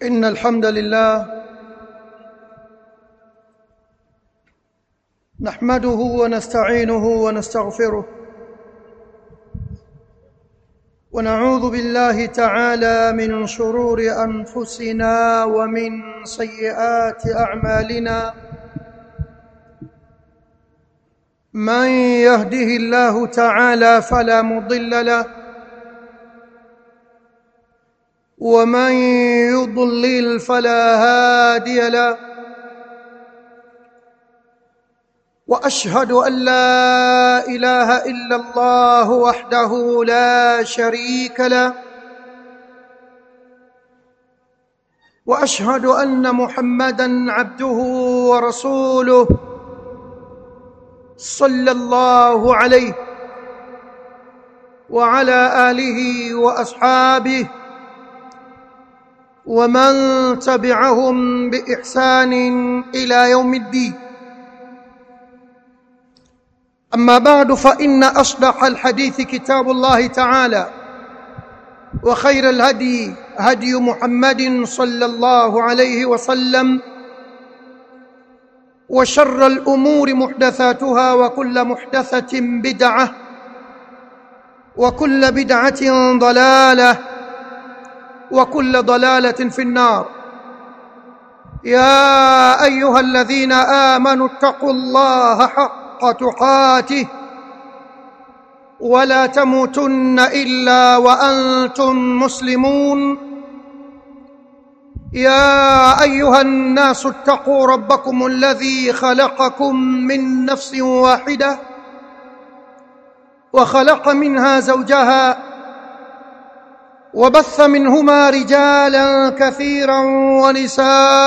إن الحمد لله نحمده ونستعينه ونستغفره ونعوذ بالله تعالى من شرور أنفسنا ومن سيئات أعمالنا من يهده الله تعالى فلا مضل له ومن يضلل فلا هادي له واشهد ان لا اله الا الله وحده لا شريك له واشهد ان محمدا عبده ورسوله صلى الله عليه وعلى اله واصحابه ومن تبعهم باحسان الى يوم الدين اما بعد فان اصدق الحديث كتاب الله تعالى وخير الهدي هدي محمد صلى الله عليه وسلم وشر الامور محدثاتها وكل محدثه بدعه وكل بدعه ضلاله وكل ضلاله في النار يا ايها الذين امنوا اتقوا الله حق تقاته ولا تموتن الا وانتم مسلمون يا ايها الناس اتقوا ربكم الذي خلقكم من نفس واحده وخلق منها زوجها وبث منهما رجالا كثيرا ونساء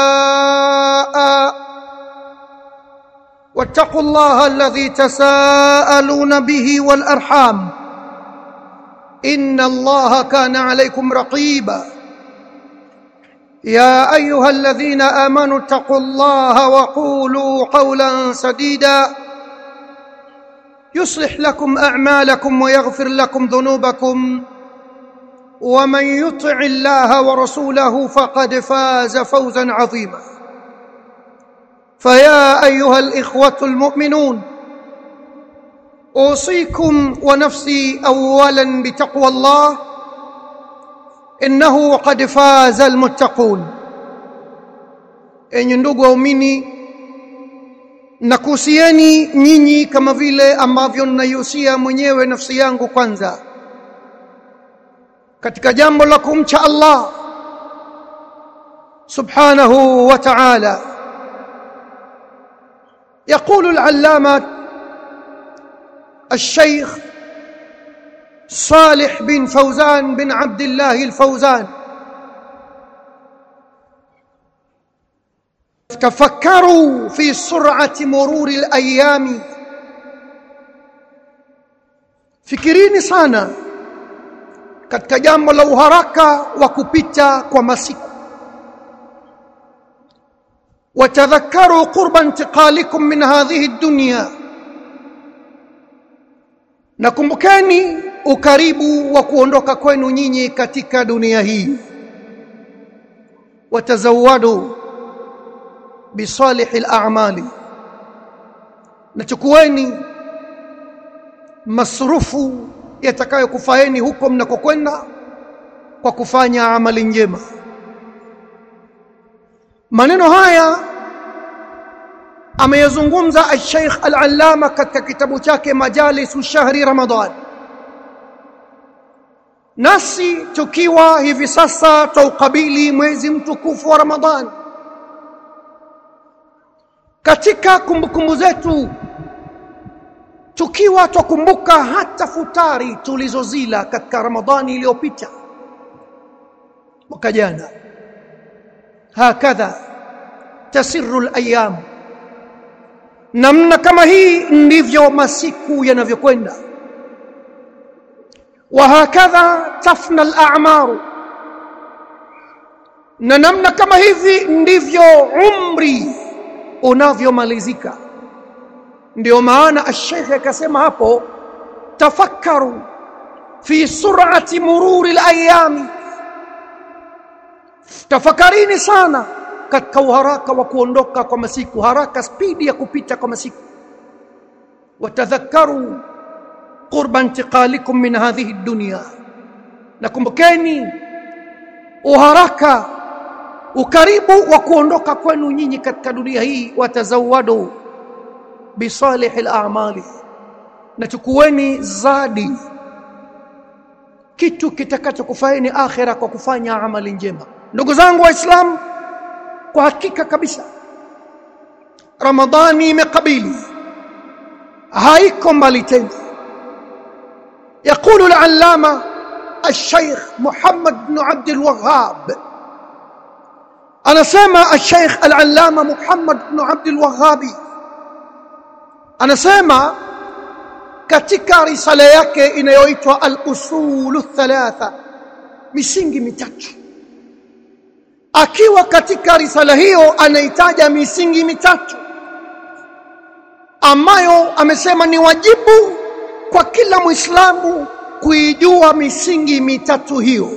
واتقوا الله الذي تساءلون به والارحام ان الله كان عليكم رقيبا يا ايها الذين امنوا اتقوا الله وقولوا قولا سديدا يصلح لكم اعمالكم ويغفر لكم ذنوبكم ومن يطع الله ورسوله فقد فاز فوزا عظيما فيا ايها الاخوه المؤمنون اوصيكم ونفسي اولا بتقوى الله انه قد فاز المتقون enyi ndugu waumini nakuhusieni nyinyi kama vile ambavyo ninaihusia mwenyewe nafsi yangu kwanza katika jambo la kumcha Allah subhanahu wa ta'ala يقول العلامة الشيخ صالح بن فوزان بن عبد الله الفوزان تفكروا في سرعة مرور الأيام fikirini sana katika jambo la uharaka wa kupita kwa masiku watadhakaru qurba intiqalikum min hadhihi dunya na kumbukeni ukaribu wa kuondoka kwenu nyinyi katika dunia hii watazawadu bisalihi al-a'mali nachukueni masrufu yatakayokufaeni huko mnakokwenda kwa kufanya amali njema maneno haya ameyazungumza al-Sheikh al-Allama katika kitabu chake Majalisu Shahri Ramadan nasi tukiwa hivi sasa taukabili mwezi mtukufu wa Ramadhan katika kumbukumbu zetu tukiwa twakumbuka hata futari tulizozila katika Ramadhani iliyopita mwaka jana hakadha tasirru al-ayyam namna kama hii ndivyo masiku yanavyokwenda wa hakadha tafna al-a'maru na namna kama hivi ndivyo umri unavyomalizika ndio maana ash-sheikh akasema hapo tafakkaru fi sur'ati mururi al-ayami tafakarini sana katika uharaka wa kuondoka kwa masiku haraka spidi ya kupita kwa masiku watadhakaru qurba intiqalikum min hadhihi dunya nakumbukeni uharaka ukaribu wa kuondoka kwenu nyinyi katika dunia hii watazawadu bisalih al-a'mali na chukueni zadi kitu kitakachokufaini akhira kwa kufanya amali njema ndugu zangu waislamu kwa hakika kabisa ramadhani imekabili haiko mbali tena يقول العلامة الشيخ محمد بن عبد الوهاب أنا سامع الشيخ العلامة محمد بن عبد الوهاب أنا سامع katika risala yake inayoitwa al-usulu thalatha misingi mitatu akiwa katika risala hiyo anaitaja misingi mitatu ambayo amesema ni wajibu kwa kila Muislamu kuijua misingi mitatu hiyo.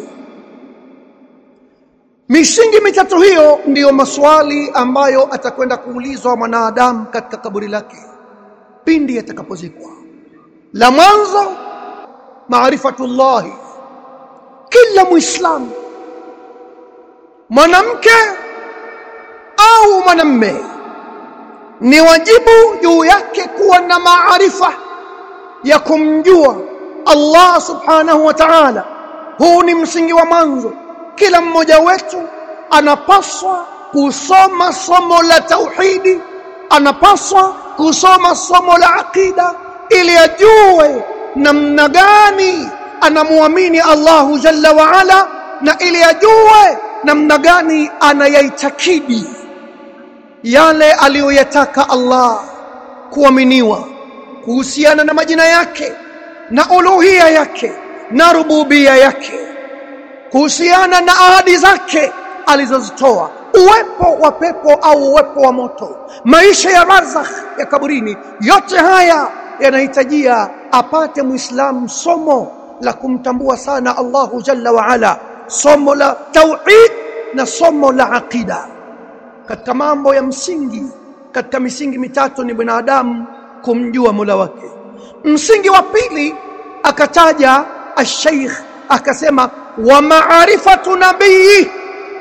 Misingi mitatu hiyo ndiyo maswali ambayo atakwenda kuulizwa mwanadamu katika kaburi lake pindi atakapozikwa. La mwanzo maarifatullahi, kila Muislamu mwanamke au mwanamme ni wajibu juu yake kuwa na maarifa ya kumjua Allah subhanahu wa ta'ala. Huu ni msingi wa mwanzo. Kila mmoja wetu anapaswa kusoma somo la tauhidi, anapaswa kusoma somo la aqida ili ajue namna gani anamwamini Allahu jalla wa ala, na ili ajue namna gani anayaitakidi yale aliyoyataka Allah kuaminiwa kuhusiana na majina yake na uluhia yake na rububia yake kuhusiana na ahadi zake alizozitoa uwepo wa pepo au uwepo wa moto maisha ya barzakh ya kaburini yote haya yanahitajia apate muislamu somo la kumtambua sana Allahu jalla wa ala somo la tauhid na somo la aqida katika mambo ya msingi katika misingi mitatu ni binadamu kumjua Mola wake. Msingi wa pili akataja al-Sheikh akasema wa maarifatu nabii.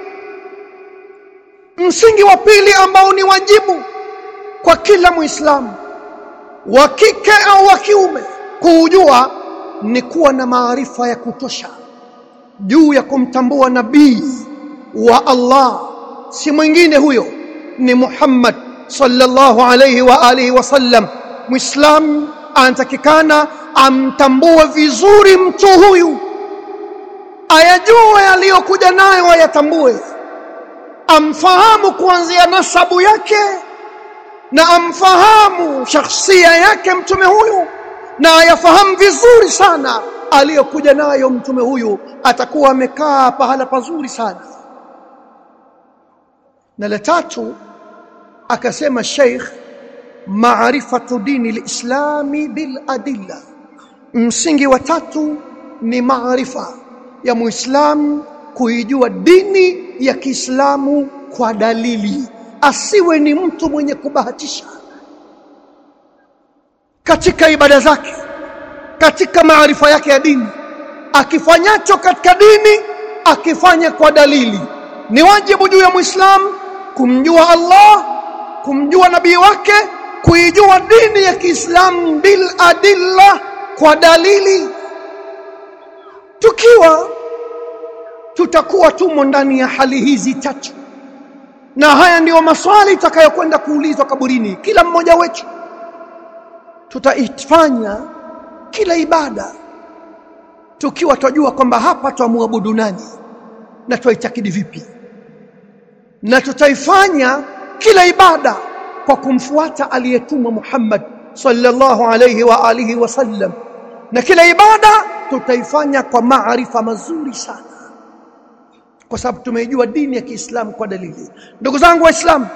Msingi wa pili ambao ni wajibu kwa kila Muislamu wa kike au wa kiume kuujua ni kuwa na maarifa ya kutosha juu ya kumtambua nabii wa Allah, si mwingine huyo ni Muhammad sallallahu alayhi wa alihi wasallam Muislam anatakikana amtambue vizuri mtu huyu, ayajue aliyokuja nayo, ayatambue, amfahamu kuanzia nasabu yake na amfahamu shakhsia yake mtume huyu, na ayafahamu vizuri sana aliyokuja nayo mtume huyu, atakuwa amekaa pahala pazuri sana. Na la tatu akasema Sheikh maarifatu dini lislami bil adilla. Msingi wa tatu ni maarifa ya Muislamu kuijua dini ya Kiislamu kwa dalili, asiwe ni mtu mwenye kubahatisha katika ibada zake, katika maarifa yake ya dini, akifanyacho katika dini akifanya kwa dalili. Ni wajibu juu ya Muislamu kumjua Allah, kumjua nabii wake kuijua dini ya Kiislamu bil adilla, kwa dalili. Tukiwa tutakuwa tumo ndani ya hali hizi tatu, na haya ndiyo maswali itakayokwenda kuulizwa kaburini. Kila mmoja wetu tutaifanya kila ibada tukiwa twajua kwamba hapa twamwabudu nani na twaitakidi vipi, na tutaifanya kila ibada kwa kumfuata aliyetumwa Muhammad sallallahu alayhi wa alihi wasallam, na kila ibada tutaifanya kwa maarifa mazuri sana, kwa sababu tumeijua dini ya Kiislamu kwa dalili. Ndugu zangu Waislamu,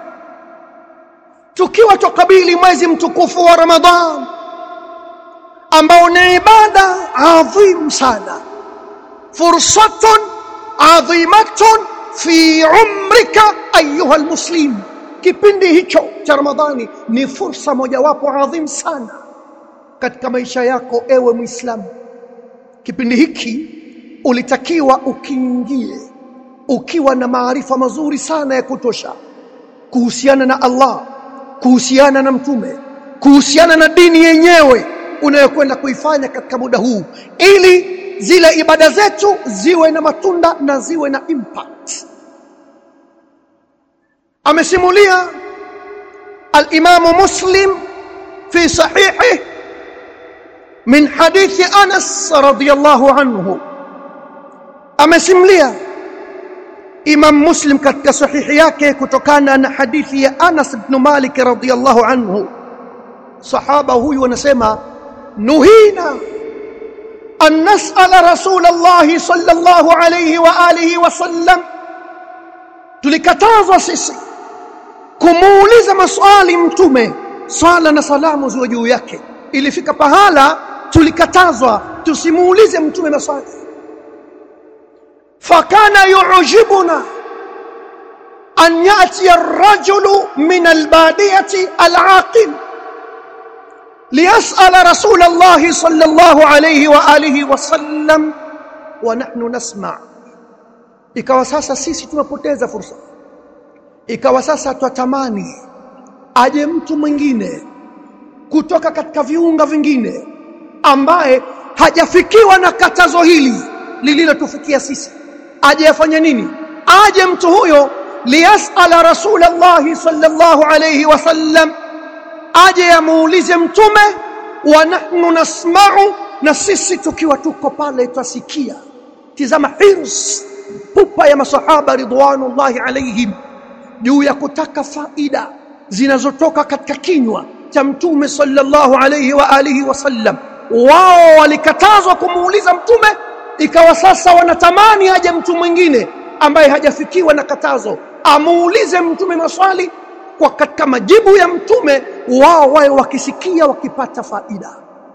tukiwa tukabili mwezi mtukufu wa Ramadhan ambao ni ibada adhim sana, fursatun adhimatun fi umrika ayuha almuslim kipindi hicho cha ramadhani ni fursa mojawapo adhim sana katika maisha yako ewe muislamu kipindi hiki ulitakiwa ukiingie ukiwa na maarifa mazuri sana ya kutosha kuhusiana na Allah kuhusiana na mtume kuhusiana na dini yenyewe unayokwenda kuifanya katika muda huu ili zile ibada zetu ziwe na matunda na ziwe na impact amesimulia al-Imam Muslim fi sahihi min hadithi Anas radhiyallahu anhu amesimulia Imam Muslim katika sahihi yake kutokana na hadithi ya Anas ibn Malik radhiyallahu anhu sahaba huyu anasema nuhina an nas'ala rasulullah sallallahu alayhi wa alihi wa sallam tulikatazwa sisi kumuuliza maswali mtume swala na salamu ziwe juu yake ilifika pahala tulikatazwa tusimuulize mtume maswali fakana yu'jibuna an yati ar-rajulu min al-badiyati al-aqil ليسأل رسول الله صلى الله عليه وآله وسلم ونحن نسمع ikawa sasa sisi tunapoteza fursa ikawa sasa twatamani aje mtu mwingine kutoka katika viunga vingine ambaye hajafikiwa na katazo hili lililotufikia sisi aje afanye nini aje mtu huyo liyasala rasulullah sallallahu alayhi wasallam aje amuulize mtume wa nahnu nasma'u na sisi tukiwa tuko pale twasikia tizama hirs pupa ya masahaba ridwanullahi alaihim juu ya kutaka faida zinazotoka katika kinywa cha mtume sallallahu alayhi wa alihi wasallam wao walikatazwa kumuuliza mtume ikawa sasa wanatamani aje mtu mwingine ambaye hajafikiwa na katazo amuulize mtume maswali kwa katika majibu ya mtume wao wawe wakisikia wakipata faida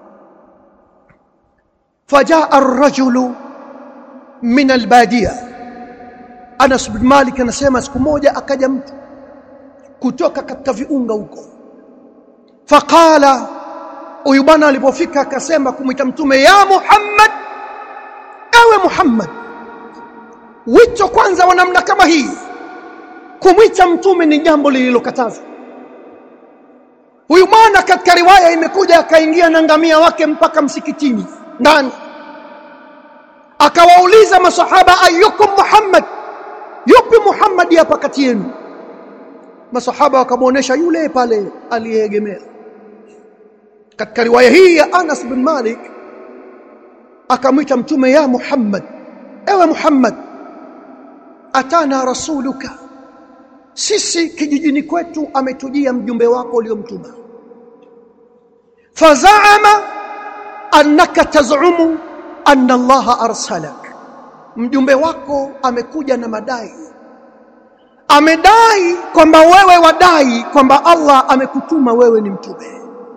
fajaa ar-rajulu min al-badiya Anas bin Malik anasema siku moja akaja mtu kutoka katika viunga huko faqala huyu bwana alipofika akasema kumwita mtume ya Muhammad ewe Muhammad wito kwanza wa namna kama hii kumwita mtume ni jambo lililokatazwa huyu bwana katika riwaya imekuja akaingia na ngamia wake mpaka msikitini ndani akawauliza masahaba ayyukum Muhammad yupi Muhammad hapa kati yenu masahaba wakamuonesha yule pale aliyeegemea katika riwaya hii ya Anas bin Malik akamwita mtume ya Muhammad ewe Muhammad atana rasuluka sisi kijijini kwetu ametujia mjumbe wako uliomtuma fazaama annaka tazumu anna Allah arsalak mjumbe wako amekuja na madai amedai kwamba wewe wadai kwamba Allah amekutuma wewe ni mtume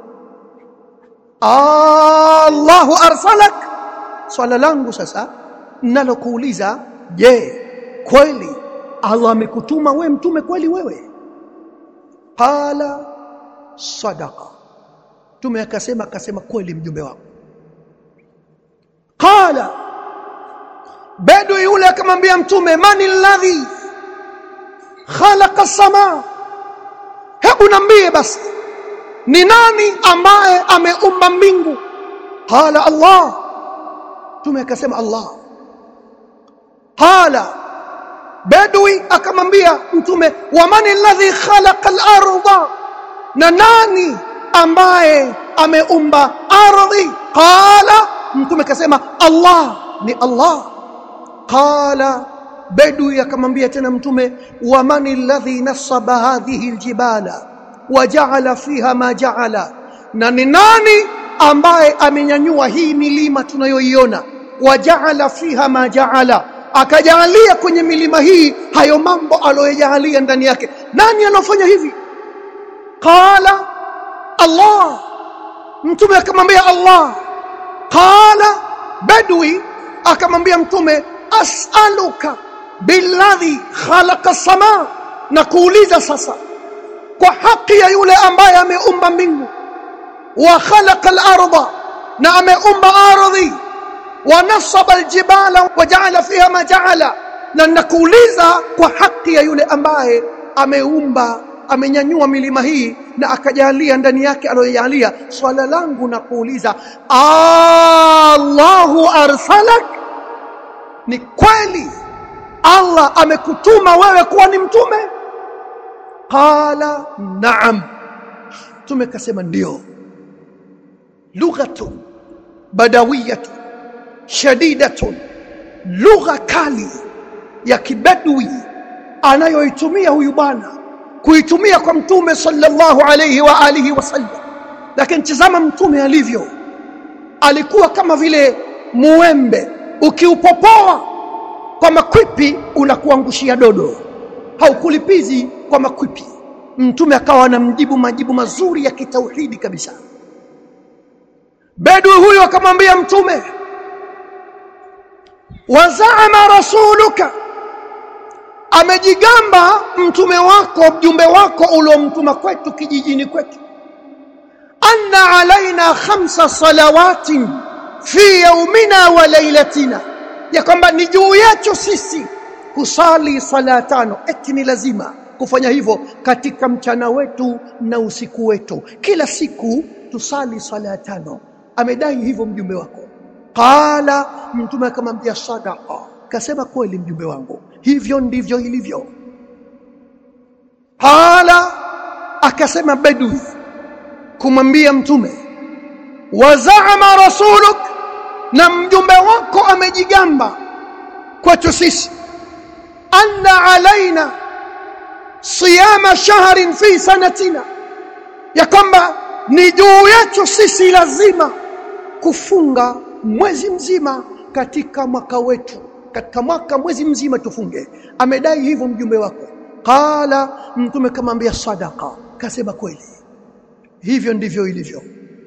Allahu arsalak swala langu sasa nalokuuliza je kweli Allah amekutuma wewe mtume kweli wewe qala sadaqa mtume akasema akasema kweli mjumbe wako qala bado yule akamwambia mtume mani alladhi khalaqa as-samaa hebu nambie basi ni nani ambaye ameumba mbingu qala Allah mtume akasema Allah qala badwi akamwambia mtume wa mani alladhi khalaqa al-ardha na nani ambaye ameumba ardhi qala mtume akasema Allah ni Allah qala badwi akamwambia tena mtume wa mani alladhi nasaba hadhihi aljibala waja'ala fiha ma ja'ala na ni nani ambaye amenyanyua hii milima tunayoiona waja'ala fiha ma ja'ala akajalia kwenye milima hii hayo mambo aliyojalia ndani yake nani anofanya hivi qala Allah mtume akamwambia Allah qala badwi akamwambia mtume as'aluka billadhi khalaqa sama na kuuliza sasa kwa haki ya yule ambaye ameumba mbingu wa khalaqa al-ardha na ameumba ardhi wa nasaba al-jibala wa ja'ala fiha ma ja'ala na nakuuliza kwa haki ya yule ambaye ameumba amenyanyua milima hii na akajalia ndani yake aliyojalia swala langu na kuuliza Allahu arsalak ni kweli Allah amekutuma wewe kuwa ni mtume qala na'am mtume kasema ndio lughatun badawiyatun shadidatun lugha kali ya kibadwi anayoitumia huyu bwana kuitumia kwa mtume sallallahu alayhi wa alihi wasallam lakini tazama mtume alivyo alikuwa kama vile muembe ukiupopoa kwa makwipi unakuangushia dodo haukulipizi kwa makwipi mtume akawa anamjibu majibu mazuri ya kitauhidi kabisa bedwi huyo akamwambia mtume wazaama rasuluka amejigamba mtume wako mjumbe wako uliomtuma kwetu kijijini kwetu anna alaina khamsa salawatin fi yaumina wa lailatina ya kwamba ni juu yetu sisi kusali sala tano eti ni lazima kufanya hivyo katika mchana wetu na usiku wetu kila siku tusali sala tano amedai hivyo mjumbe wako qala mtume akamwambia sadaqa kasema kweli mjumbe wangu hivyo ndivyo ilivyo qala akasema bedui kumwambia mtume wazaama rasuluk na mjumbe wako amejigamba kwetu sisi anna alaina siyama shahrin fi sanatina ya kwamba ni juu yetu sisi lazima kufunga mwezi mzima katika mwaka wetu katika mwaka mwezi mzima tufunge amedai hivyo mjumbe wako qala mtume kamwambia sadaqa kasema kweli hivyo ndivyo ilivyo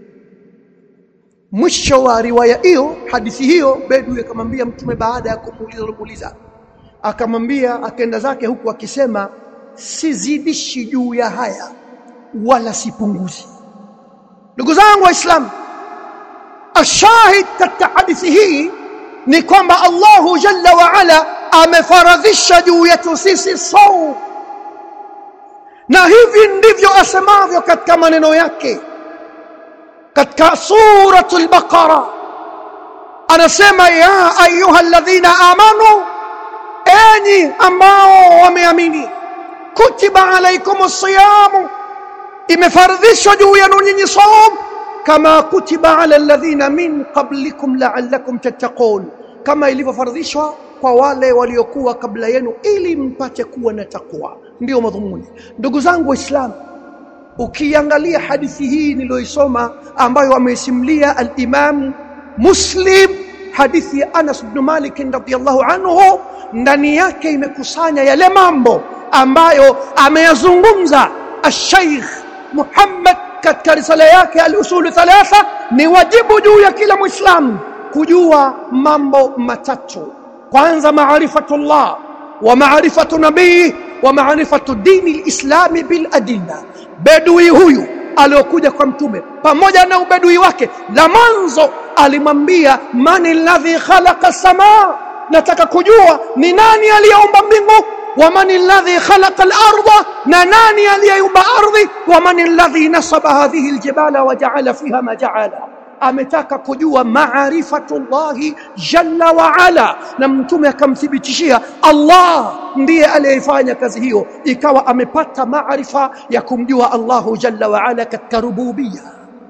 mwisho wa riwaya hiyo hadithi hiyo bedu akamwambia mtume baada ya kumuuliza kumuuliza akamwambia akaenda zake huku akisema sizidishi juu ya haya wala sipunguzi ndugu zangu waislamu ashahid katika hadithi hii ni kwamba Allahu jalla wa ala amefaradhisha juu yetu sisi saum na hivi ndivyo asemavyo katika maneno yake katika suratul baqara anasema ya ayuha alladhina amanu enyi ambao wameamini kutiba alaikumus siyamu imefaradhishwa juu yenu nyinyi saum kama kutiba ala alladhina min qablikum la'allakum tattaqun kama ilivyofaradhishwa kwa wale waliokuwa kabla yenu ili mpate kuwa na takwa ndio madhumuni ndugu zangu waislamu ukiangalia hadithi hii niliyoisoma ambayo ameisimulia al-Imam Muslim hadithi ya Anas ibn Malik radhiyallahu anhu ndani yake imekusanya yale mambo ambayo ameyazungumza al-Sheikh Muhammad katika risala yake al-usul thalatha ni wajibu juu ya kila muislamu kujua mambo matatu kwanza maarifatullah wa maarifatu nabii wa maarifatu dini lislami bil adilla bedui huyu aliokuja kwa mtume pamoja na ubedui wake la mwanzo alimwambia mani alladhi khalaqa samaa nataka kujua ni nani aliyeumba mbingu ومن الذي خلق الأرض نناني اليوم أرضي ومن الذي نصب هذه الجبال وجعل فيها ما جعل ametaka kujua maarifatullahi jalla wa ala na mtume akamthibitishia Allah ndiye aliyefanya kazi hiyo ikawa amepata maarifa ya kumjua Allahu jalla wa ala katika rububia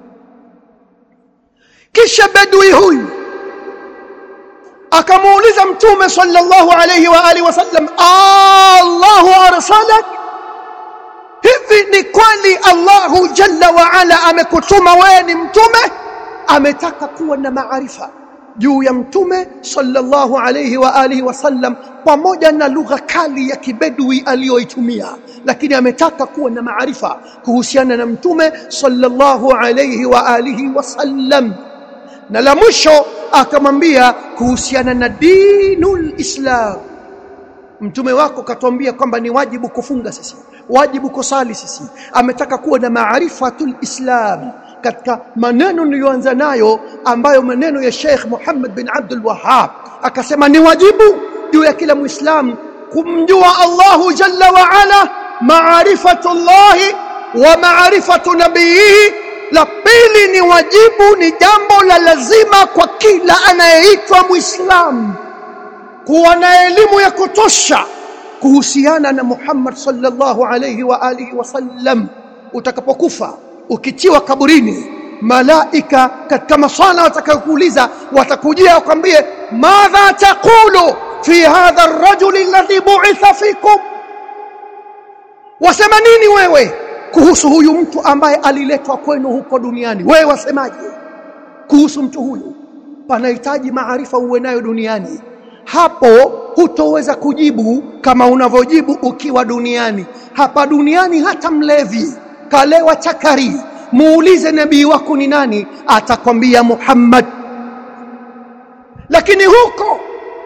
kisha bedui huyu akamuuliza mtume sallallahu alayhi wa alihi wasallam Allahu arsalak hivi ni kweli Allahu jalla wa ala amekutuma wewe ni mtume ametaka kuwa na maarifa juu ya mtume sallallahu alayhi wa alihi wasallam pamoja na lugha kali ya kibedui aliyoitumia lakini ametaka kuwa na maarifa kuhusiana na mtume sallallahu alayhi wa alihi wasallam na la mwisho akamwambia kuhusiana na dinul islam mtume wako katuambia kwamba ni wajibu kufunga sisi wajibu kusali sisi ametaka kuwa na maarifatul islam katika maneno niliyoanza nayo ambayo maneno ya Sheikh Muhammad bin Abdul Wahhab akasema ni wajibu juu ya kila muislamu kumjua Allahu jalla wa ala maarifatullahi wa maarifatu nabiyihi la pili ni wajibu ni jambo la lazima kwa kila anayeitwa muislamu kuwa na elimu ya kutosha kuhusiana na Muhammad sallallahu alayhi wa alihi wasallam utakapokufa ukitiwa kaburini malaika katika maswala watakayokuuliza watakujia wakwambie madha taqulu fi hadha ar-rajul alladhi bu'itha fikum wasema nini wewe kuhusu huyu mtu ambaye aliletwa kwenu huko duniani wewe wasemaje kuhusu mtu huyu panahitaji maarifa uwe nayo duniani hapo hutoweza kujibu kama unavyojibu ukiwa duniani hapa duniani hata mlevi kalewa chakari muulize nabii wako ni nani atakwambia Muhammad lakini huko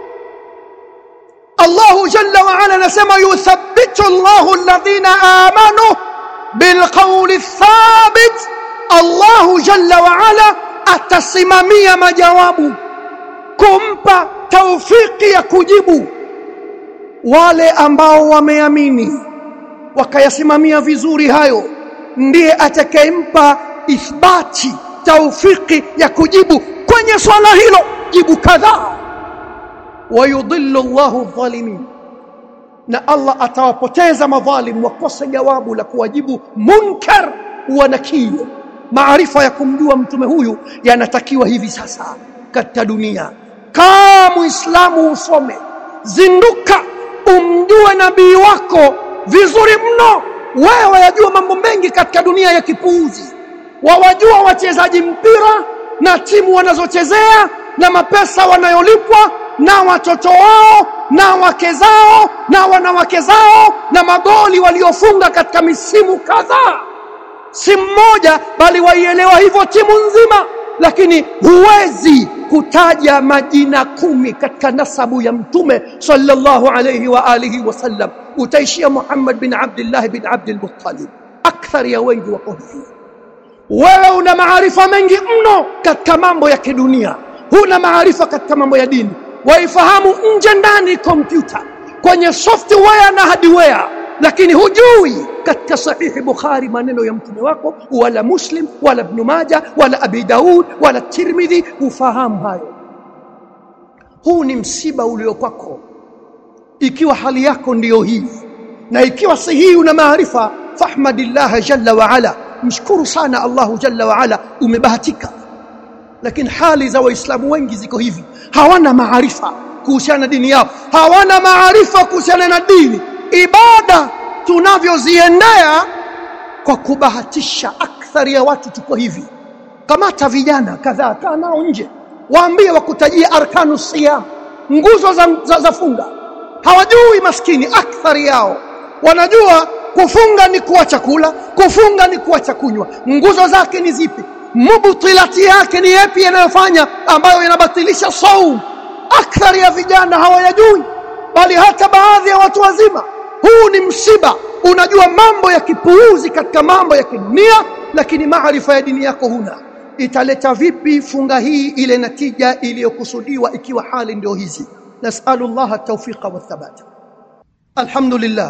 Allahu jalla wa ala anasema yuthabbitu Allahu alladhina amanu bilqawli thabit Allahu jalla wa ala atasimamia majawabu kumpa taufiki ya kujibu wale ambao wameamini wakayasimamia vizuri hayo ndiye atakayempa ithbati taufiki ya kujibu kwenye swala hilo jibu kadhaa wayudhillu Allahu dhalimin na Allah atawapoteza madhalim wakose jawabu la kuwajibu munkar wa nakir maarifa ya kumjua mtume huyu yanatakiwa hivi sasa katika dunia kama muislamu usome zinduka umjue nabii wako vizuri mno wewe wayajua mambo mengi katika dunia ya kipuuzi wawajua wachezaji mpira na timu wanazochezea na mapesa wanayolipwa na watoto wao na wake zao na wanawake zao na magoli waliofunga katika misimu kadhaa si mmoja bali waielewa hivyo timu nzima lakini huwezi kutaja majina kumi katika nasabu ya mtume sallallahu alayhi wa alihi wasallam utaishia Muhammad bin Abdullah bin Abdul Muttalib akthar ya wengi wako hivi wewe una maarifa mengi mno katika mambo ya kidunia huna maarifa katika mambo ya dini waifahamu nje ndani kompyuta kwenye software na hardware lakini hujui katika sahihi Bukhari maneno ya mtume wako wala Muslim wala Ibn Majah wala Abi Daud wala Tirmidhi ufahamu hayo huu ni msiba ulio kwako ikiwa hali yako ndiyo hii na ikiwa si hii una maarifa fahmadillah jalla wa ala mshukuru sana Allahu jalla wa ala umebahatika lakini hali za waislamu wengi ziko hivi hawana maarifa kuhusiana na dini yao hawana maarifa kuhusiana na dini ibada tunavyoziendea kwa kubahatisha akthari ya watu tuko hivi kamata vijana kadhaa kaa nao nje waambie wakutajia arkanu siyam nguzo za, za, za funga hawajui maskini akthari yao wanajua kufunga ni kuacha kula kufunga ni kuacha kunywa nguzo zake ni zipi mubtilati yake ni yapi yanayofanya ambayo yanabatilisha saum akthari ya vijana hawayajui bali hata baadhi ya watu wazima huu ni msiba unajua mambo ya kipuuzi katika mambo ya kidunia lakini maarifa ya dini yako huna italeta vipi funga hii ile natija iliyokusudiwa ikiwa hali ndio hizi nasalu Allah at-tawfiqa wath-thabat alhamdulillah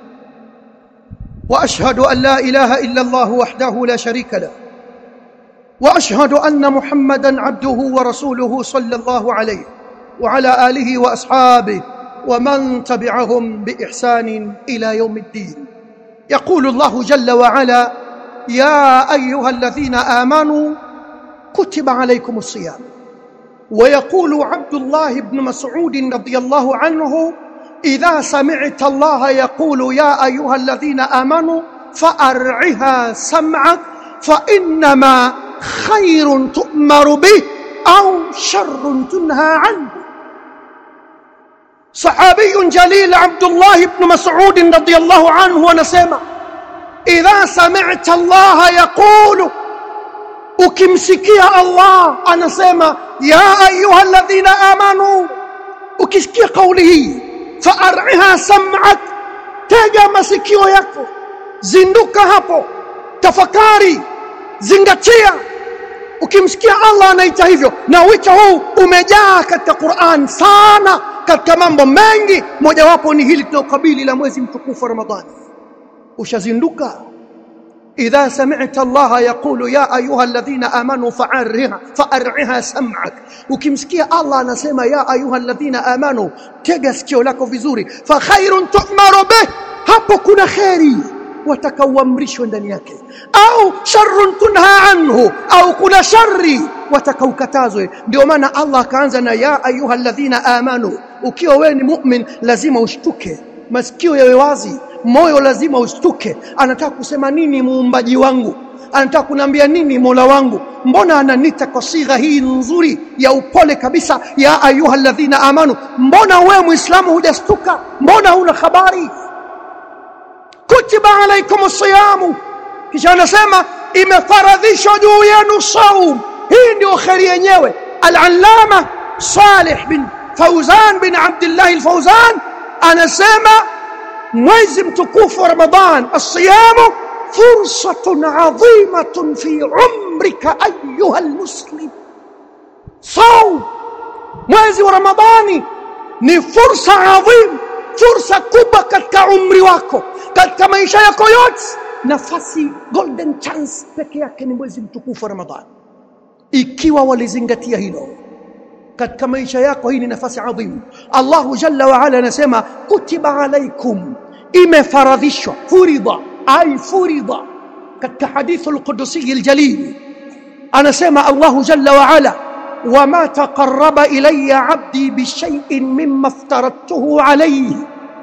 واشهد ان لا اله الا الله وحده لا شريك له واشهد ان محمدا عبده ورسوله صلى الله عليه وعلى اله واصحابه ومن تبعهم باحسان الى يوم الدين يقول الله جل وعلا يا ايها الذين امنوا كتب عليكم الصيام ويقول عبد الله بن مسعود رضي الله عنه اذا سمعت الله يقول يا ايها الذين امنوا فارعها سمعك فانما خير تؤمر به او شر تنهى عنه صحابي جليل عبد الله بن مسعود رضي الله عنه ونسمع إذا سمعت الله يقول ukimsikia Allah anasema ya ayuha alladhina amanu ukisikia kauli hii faar'iha sam'ak tega masikio yako zinduka hapo tafakari zingatia ukimsikia Allah anaita hivyo na wito huu umejaa katika Qur'an sana katika mambo mengi mojawapo ni hili tunalokabili la mwezi mtukufu wa Ramadhani ushazinduka idha sami'ta Allah yaqulu ya ayuha alladhina amanu fa'arriha fa'arriha sam'ak ukimsikia Allah anasema ya ayuha alladhina amanu tega sikio lako vizuri fa khairun tu'maru bih hapo kuna khairi watakaoamrishwa ndani yake au sharrun tunha anhu au kuna shari watakaokatazwe ndio maana Allah akaanza na ya ayuha alladhina amanu ukiwa wewe ni mu'min lazima ushtuke masikio yawe wazi moyo lazima ushtuke anataka kusema nini muumbaji wangu anataka kuniambia nini Mola wangu mbona ananita kwa sigha hii nzuri ya upole kabisa ya ayuha alladhina amanu mbona wewe muislamu hujastuka mbona huna habari kutiba alaikum siyamu kisha anasema imefaradhishwa juu yenu saum hii ndio kheri yenyewe al-allama Salih bin Fauzan bin Abdullah al-Fauzan anasema mwezi mtukufu wa Ramadhan as-siyamu fursatun adhimatun fi umrika ayuha al-muslim saum mwezi wa Ramadhani ni fursa adhim fursa kubwa katika umri wako katika maisha yako yote nafasi golden chance peke yake ni mwezi mtukufu wa Ramadhani ikiwa walizingatia hilo katika maisha yako hii ni nafasi adhimu Allahu jalla wa ala anasema kutiba alaikum imefaradhishwa furidha ay furidha katika hadithu al-qudusi al-jalil anasema Allahu jalla wa ala وما تقرب الي عبدي بشيء مما افترضته عليه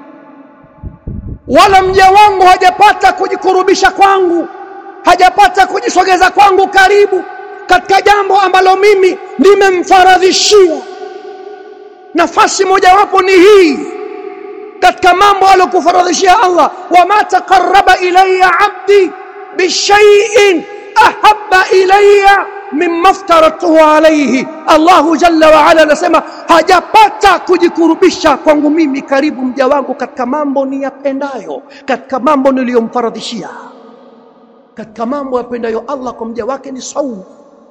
wala mja wangu hajapata kujikurubisha kwangu hajapata kujisogeza kwangu karibu katika jambo ambalo mimi nimemfaradhishia nafasi mojawapo ni hii katika mambo aliyokufaradhishia Allah wama taqarraba ilayya abdi bishay'in ahabba ilayya mimma aftaratuhu alayhi Allahu jalla wa ala anasema hajapata kujikurubisha kwangu mimi karibu mja wangu katika mambo niyapendayo katika mambo niliyomfaradhishia katika mambo yapendayo Allah kwa mja wake ni saumu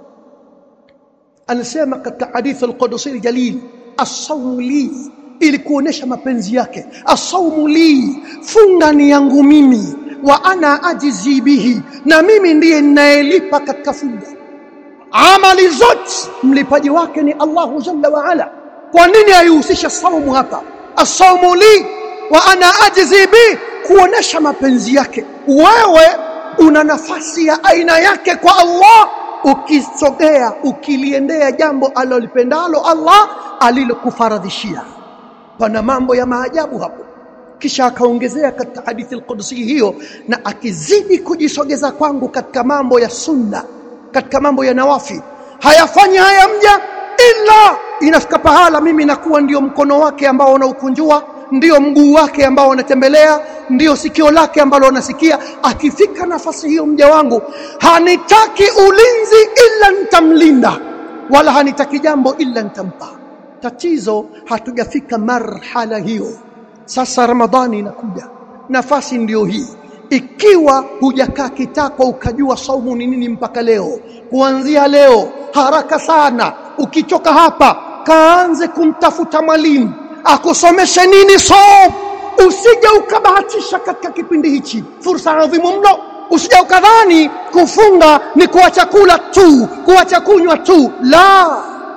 anasema katika hadithi al-Qudusi al-Jalil as-sawmu li ili kuonesha mapenzi yake as-sawmu li funga ni yangu mimi wa ana ajizi bihi na mimi ndiye ninayelipa katika funga amali zote mlipaji wake ni Allahu jalla wa ala kwa nini aihusisha saumu hapa as-sawmu li wa ana ajizi bi kuonesha mapenzi yake wewe una nafasi ya aina yake kwa Allah ukisogea ukiliendea jambo alilopendalo Allah alilokufaradhishia pana mambo ya maajabu hapo kisha akaongezea katika hadithi al-Qudsi hiyo na akizidi kujisogeza kwangu katika mambo ya sunna katika mambo ya nawafi hayafanyi haya mja ila inafika pahala mimi nakuwa ndio mkono wake ambao unaukunjua ndio mguu wake ambao anatembelea ndio sikio lake ambalo anasikia akifika nafasi hiyo mja wangu hanitaki ulinzi ila nitamlinda wala hanitaki jambo ila nitampa tatizo hatujafika marhala hiyo sasa ramadhani inakuja nafasi ndiyo hii ikiwa hujakaa kitako ukajua saumu ni nini mpaka leo kuanzia leo haraka sana ukichoka hapa kaanze kumtafuta mwalimu akusomeshe nini saumu usije ukabahatisha katika kipindi hichi fursa adhimu mno usije ukadhani kufunga ni kuacha kula tu kuacha kunywa tu la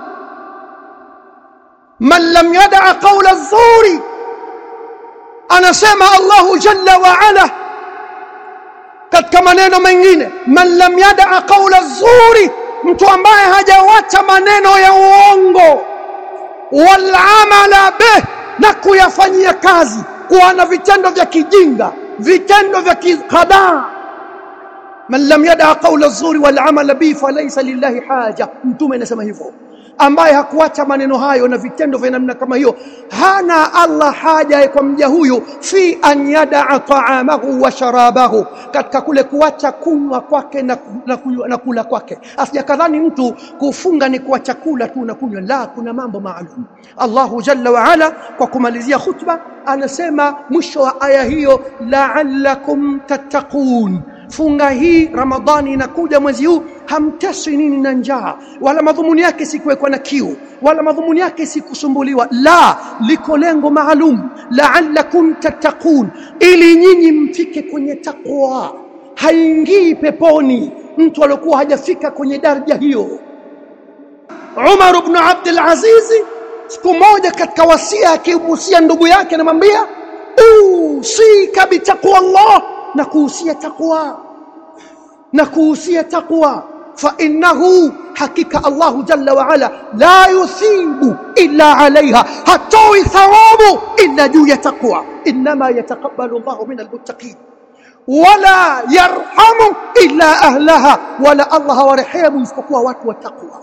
man lam yadaa qawla zuri anasema Allahu jalla wa ala katika maneno mengine man lam yadaa qawla zuri mtu ambaye hajawacha maneno ya uongo wal amala bih na kuyafanyia kazi kuwa na vitendo vya kijinga vitendo vya kihadaa man lam yadaa qawla zuri wal amala bi falaysa lillahi haja mtume anasema hivyo ambaye hakuacha maneno hayo na vitendo vya namna kama hiyo hana Allah haja kwa mja huyu fi an yadaa taamahu wa sharabahu katika kule kuacha kunywa kwake na, na, kunywa, na kula kwake asijakadhani mtu kufunga ni kuacha kula tu na kunywa la kuna mambo maalum Allahu jalla wa ala kwa kumalizia khutba anasema mwisho wa aya hiyo la'allakum tattaqun funga hii ramadhani inakuja mwezi huu hamteswi nini na njaa wala madhumuni yake si kuwekwa na kiu wala madhumuni yake si kusumbuliwa la liko lengo maalum la'allakum tattaqun ili nyinyi mfike kwenye takwa haingii peponi mtu aliyokuwa hajafika kwenye daraja hiyo Umar ibn Abdul Aziz siku moja katika wasia akihusia ndugu yake anamwambia usika bitaqwa Allah na kuhusia taqwa na kuhusia taqwa fa innahu hakika Allahu jalla wa ala la yuthibu illa alaiha hatoi thawabu illa juu ya taqwa inma yataqabbalu Allahu min almuttaqin wala yarhamu illa ahlaha wala Allah hawarehemu isipokuwa watu wa taqwa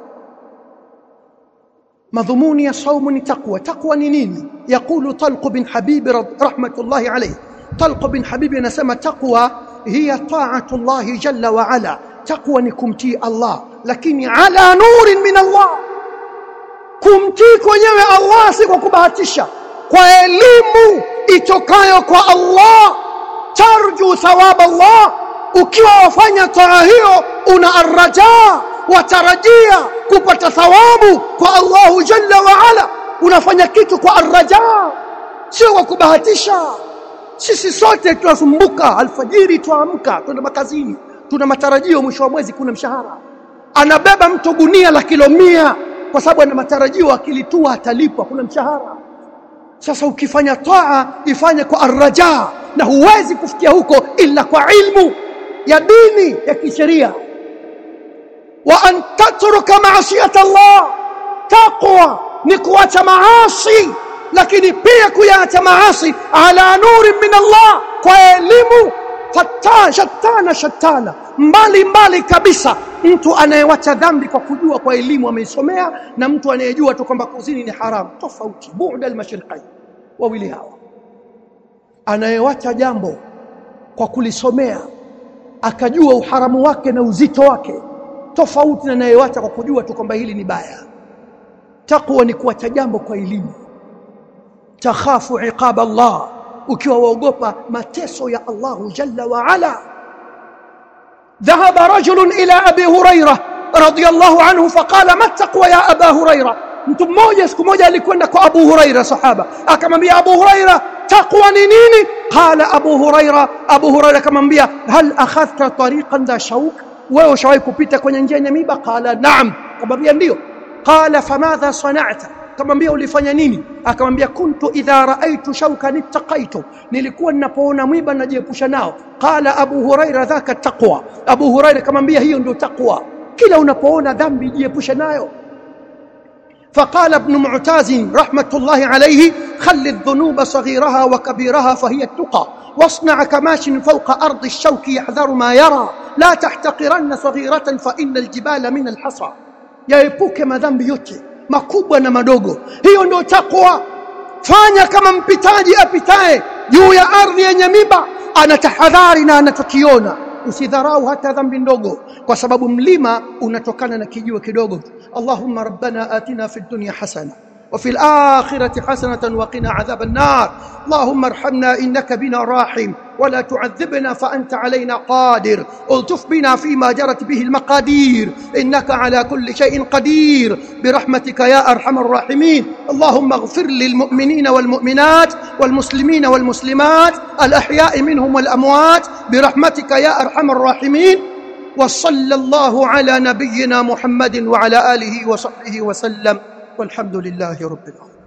madhumuni ya saumu ni taqwa taqwa ni nini yaqulu talq bin habib rahmatullahi alayhi talq bin habib anasema taqwa hiya ta'atu Allah jalla wa ala taqwa ni kumtii Allah lakini ala nurin min Allah kumtii kwenyewe Allah si kwa kubahatisha kwa elimu itokayo kwa Allah tarju thawab Allah ukiwa wafanya taa hiyo una arraja watarajia kupata thawabu kwa Allahu jalla wa ala unafanya kitu kwa arraja sio kwa kubahatisha sisi sote tunasumbuka alfajiri tuamka tuna makazini tuna matarajio mwisho wa mwezi kuna mshahara anabeba mtu gunia la kilo mia kwa sababu ana matarajio akilitua atalipwa kuna mshahara sasa ukifanya taa ifanye kwa arraja na huwezi kufikia huko ila kwa ilmu ya dini ya kisheria wa an tatruka maasiyata Allah taqwa ni kuacha maasi lakini pia kuyaacha maasi ala nurin min Allah kwa elimu fatana shatana shatana mbali mbali kabisa mtu anayewacha dhambi kwa kujua kwa elimu ameisomea na mtu anayejua tu kwamba kuzini ni haramu tofauti bu'da al-mashriqain wawili hawa anayewacha jambo kwa kulisomea akajua uharamu wake na uzito wake tofauti na anayewacha kwa kujua tu kwamba hili ni baya takwa ni kuacha jambo kwa elimu takhafu iqab Allah ukiwa waogopa mateso ya Allahu jalla wa ala ذهب رجل إلى أبي هريرة رضي الله عنه فقال ما التقوى يا أبا هريرة mtu mmoja siku moja alikwenda kwa Abu Huraira sahaba akamwambia Abu Huraira taqwa ni nini qala Abu Huraira Abu Huraira akamwambia hal akhadhta tariqan dha shawk wewe ushawahi kupita kwenye njia yenye miba qala naam akamwambia ndio qala famadha sana'ta akamwambia ulifanya nini akamwambia kuntu idha raaitu shawkan ittaqaitu nilikuwa ninapoona mwiba najiepusha nao qala abu huraira dhaka taqwa abu huraira akamwambia hiyo ndio taqwa kila unapoona dhambi jiepushe nayo فقال ابن معتاز رحمة الله عليه خل الذنوب صغيرها وكبيرها فهي التقى واصنع كماش فوق أرض الشوك يحذر ما يرى لا تحتقرن صغيرة فإن الجبال من الحصى yaepuke madhambi yote makubwa na madogo hiyo ndio takwa fanya kama mpitaji apitaye juu ya ardhi yenye miba anatahadhari na anachokiona usidharau hata dhambi ndogo kwa sababu mlima unatokana na kijiwe kidogo Allahumma rabbana atina fid dunya hasana وفي الآخرة حسنة وقنا عذاب النار اللهم ارحمنا إنك بنا راحم ولا تعذبنا فأنت علينا قادر الطف بنا فيما جرت به المقادير إنك على كل شيء قدير برحمتك يا أرحم الراحمين اللهم اغفر للمؤمنين والمؤمنات والمسلمين والمسلمات الأحياء منهم والأموات برحمتك يا أرحم الراحمين وصلى الله على نبينا محمد وعلى آله وصحبه وسلم والحمد لله رب العالمين